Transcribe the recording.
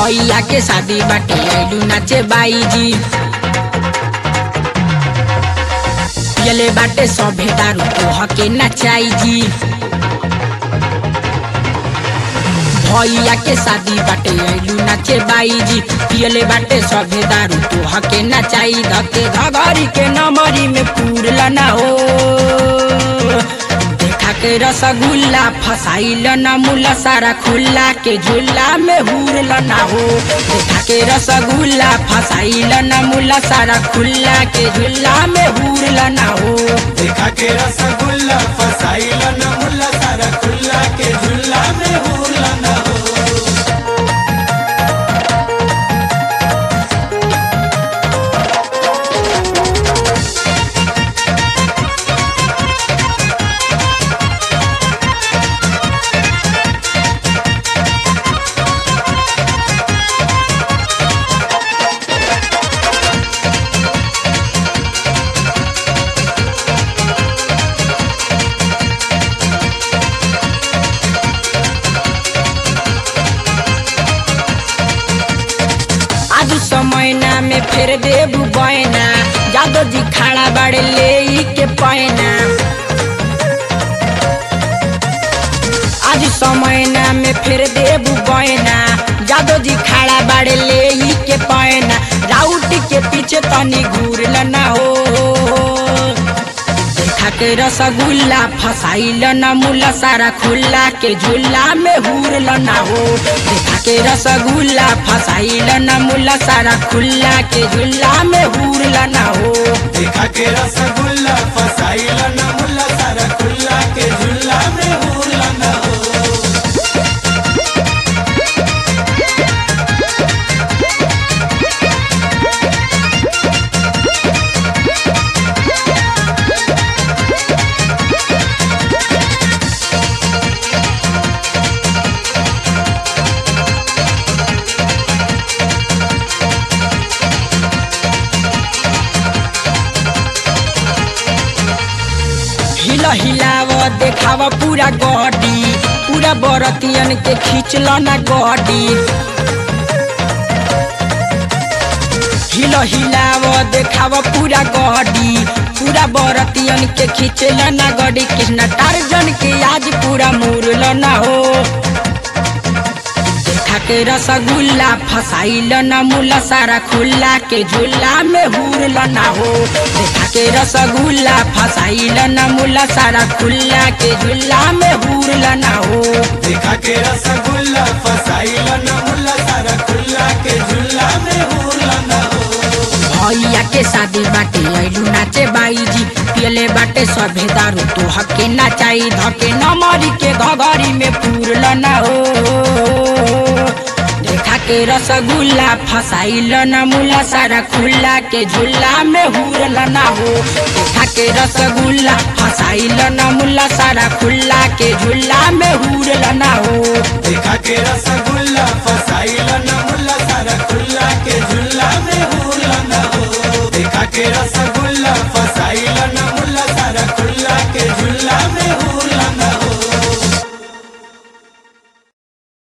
भैया के शादी बाटे आइलू नाचे बाई जी पियले बाटे सभे दारू तोह के नचाई जी भैया के शादी बाटे आइलू नाचे बाई जी पियले बाटे सभे दारू तोह के नचाई धके घघरी के नमरी में पूरल ना हो देखा के रसगुल्ला फसाइल न मुला सारा खुल्ला के झूला में हुरल ना हो देखा के रसगुल्ला फसाइल न मुला सारा खुल्ला के झूला में हुरल ना हो देखा के रसगुल्ला फसाइल न मुल्ला सारा खुल्ला के झुल्ला में हुला न हो आज समय ना में फेर देबू बयना जादो जी खाड़ा बाड़े ले ई के पैना आज समय ना में फेर देबू बयना जादो जी खाड़ा बाड़े ले ई के पैना राउट के पीछे तनी घूरल ना हो देखा के रसगुल्ला फसाइल न मुला सारा खुल्ला के झूला में हुरल ना हो देखा के रसगुल्ला फसाइल न मुला सारा खुल्ला के झूला में हुरल ना हो देखा के रसगुल्ला फसाइल न मुल्ला सारा खुल्ला के झुल्ला में हुला न हो हिल हिलाव देखाव पूरा गडी पूरा बरतियन के खींचल ना गडी हिल हिलाव देखाव पूरा गडी पूरा बरतियन के खींचल ना गडी कृष्ण टार्जन के आज पूरा मुरल ना हो देखा के रसगुल्ला फसाइल न मुला सारा खुल्ला के झूला में हुरल ना हो देखा के रसगुल्ला फसाइल न मुला सारा खुल्ला के झूला में हुरल ना हो देखा के रसगुल्ला फसाइल न मुल्ला सारा खुल्ला के झुल्ला में हुला न हो भैया के शादी बाटे आइलू नाचे बाई जी पियले बाटे सभे दारू तो हके नाचाई धके नमरी के घघरी में पूरल ना हो देखा के रसगुल्ला फसाइल न मुला सारा खुल्ला के झूला में हुरल ना हो देखा के रसगुल्ला फसाइल न मुला सारा खुल्ला के झूला में हुरल ना हो देखा के रसगुल्ला फसाइल न